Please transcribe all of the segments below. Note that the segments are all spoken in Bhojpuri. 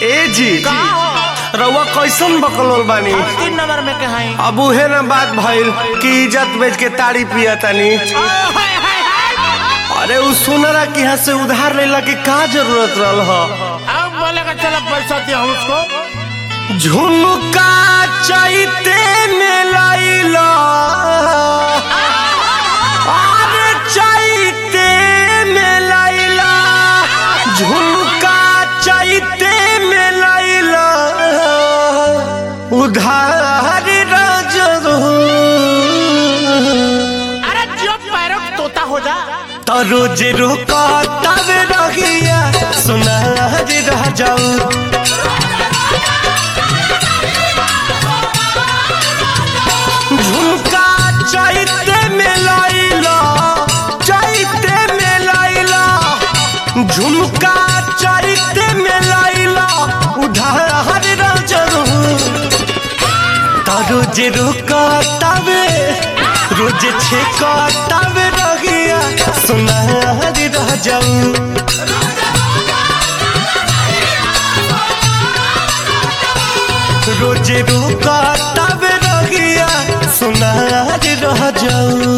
ए जी का हो रउआ कैसन बकलोल बानी अब तीन नंबर में के हई अब उहे ना बात भइल कि इज्जत बेच के ताड़ी पिया तनी अरे उ सुनरा कि यहाँ से उधार लेला के का जरूरत रहल ह अब बोलेगा चलो पैसा दिया उसको झुमका चाहते में लैला अरे चाहते में लैला झुमका चाहते में लैला उधार रजरू अरे जो पैरों का तोता हो जा तो रोज रोका तब रहिया सुना रह जाऊ झुमका चैते में लैला चैते में लैला झुमका चैते में लैला उधार रजरू तो रोज रोका तबे रोज छेका तबे रहिया सुनार रह जाऊ रोज रोका तबे रहिया सुनार रह जाऊ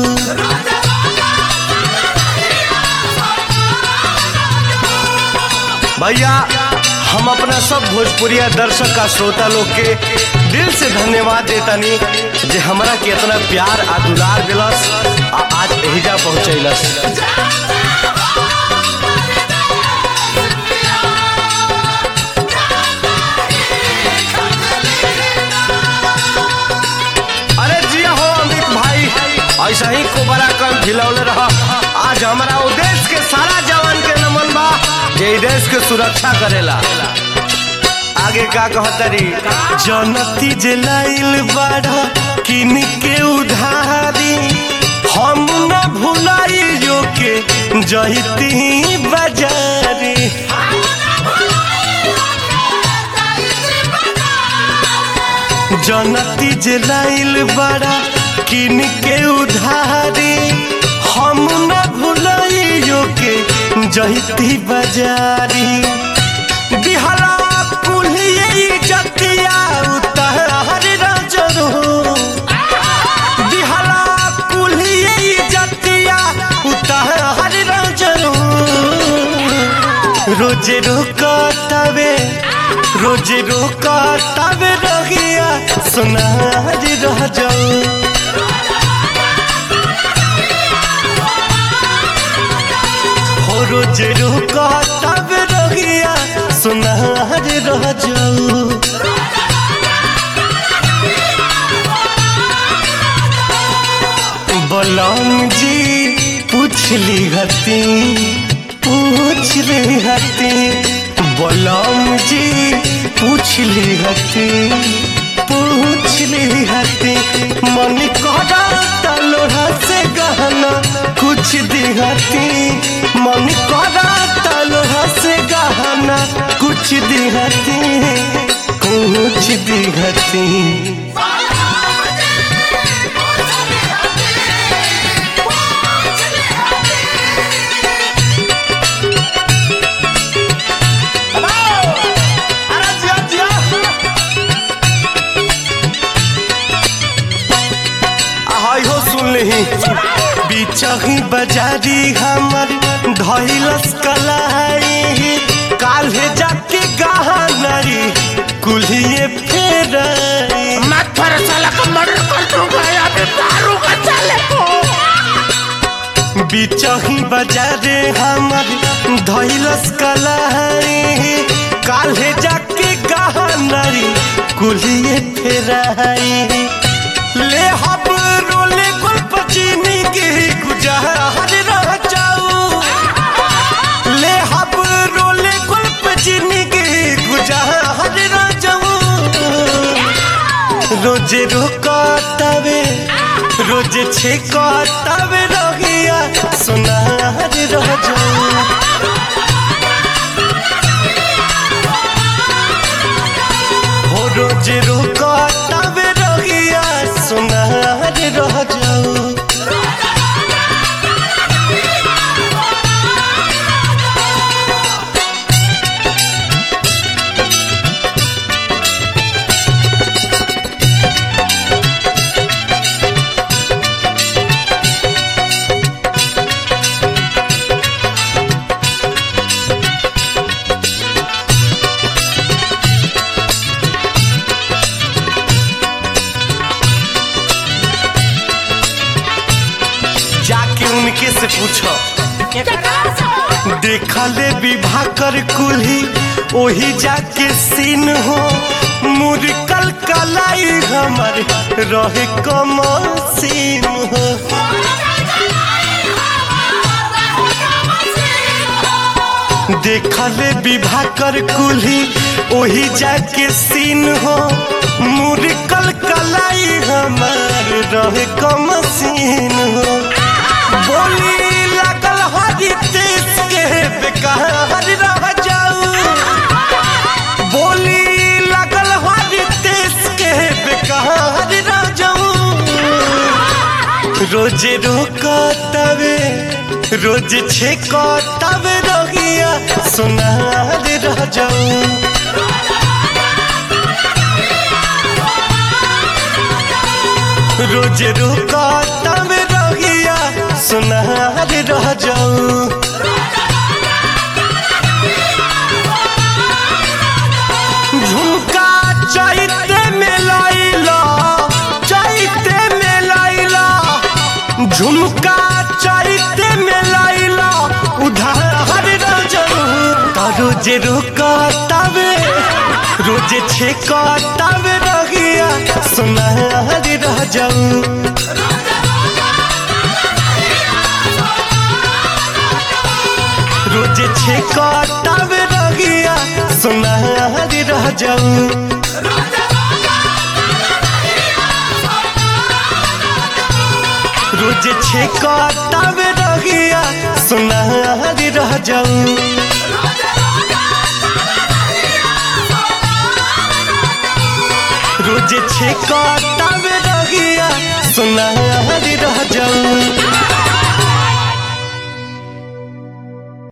भैया हम अपना सब भोजपुरिया दर्शक का श्रोता लोग के दिल से धन्यवाद देतानी जे हमरा के इतना प्यार आ दुलार दिलस आ आज एहिजा पहुंचैलस अरे जिया हो अमित भाई ऐसा ही को बड़ा कम खिलौले रहा आज हमारा वो देश के सारा जवान के नमन बा जे ई देश के सुरक्षा करेला आगे का कहतरी जनती जे लाइल बाड़ा किन के उधारी हम न भुलाइयो के जहिती बाजारी जनती जे लाइल बड़ा किन के उधारी हम न भुलाइयो के जहिती बाजारी बिहला कुल्हिए जतिया उतार रजरू बिहला कुल्हिए जतिया उतार रजरू रोज रोका तबे रोज रोका तबे रहिया सुनार रह जाऊ हो रोज रोका तबे रहिया सुनार रह जाऊ बलम जी पूछली हती पूछ ली हती बलम जी पूछली हती पूछ ली हती मन करा तलोहा से गहना कुछ दिहती मन करा तलोहा से गहना कुछ दिहती कुछ दिहती अरे जिया जिया हाय हो सुन लही बिचही बाजारी हमर धैलस कलाई काल्हे जाके गहनरी कुल्हिए फेरई मत पर साला का मर्डर कर दूंगा या फिर मारूंगा चले को बिचही बाजारे हमर धैलस कलाई काल्हे जाके गहनरी कुल्हिए फेरई ले हब रोले गुल्प चीनी के गुजहर रह जाऊ ले हब रोले गुल्प चीनी के गुजहर रह जाऊ रोज रोका तबे रोज छेका तबे रहिया सुनार रह जाऊ हो रोज रोका तबे रहिया सुनार रह जाऊ पूछो केकरा से देखले विवाह कर कुल्ही ओही जाके सीन हो मुरकल कलाई हमर रहे कमसीन हो देखले विवाह कर कुल्ही ओही जाके सीन हो मुरकल कलाई हमर रहे कमसीन हो बोली लगल हरी देश के बेकार रह जाऊ बोली लगल हरी देश के बेकार रह जाऊ रोज रोकतवे रोज छेकतवे रहिया सुनार रह जाऊ रोज रोकतवे रहिया सुनार रह जाऊ झुमका चैते में लैला चैते में लैला झुमका चैते में लैला उधार रजऊ त रोज रुका तबे रोज छेका तबे रहिया सुनार रह जाऊ रोज छेका तबे रहिया सुनार रह जाऊ रोज छेका तबे रहिया सुनार रह जाऊ रोज छेका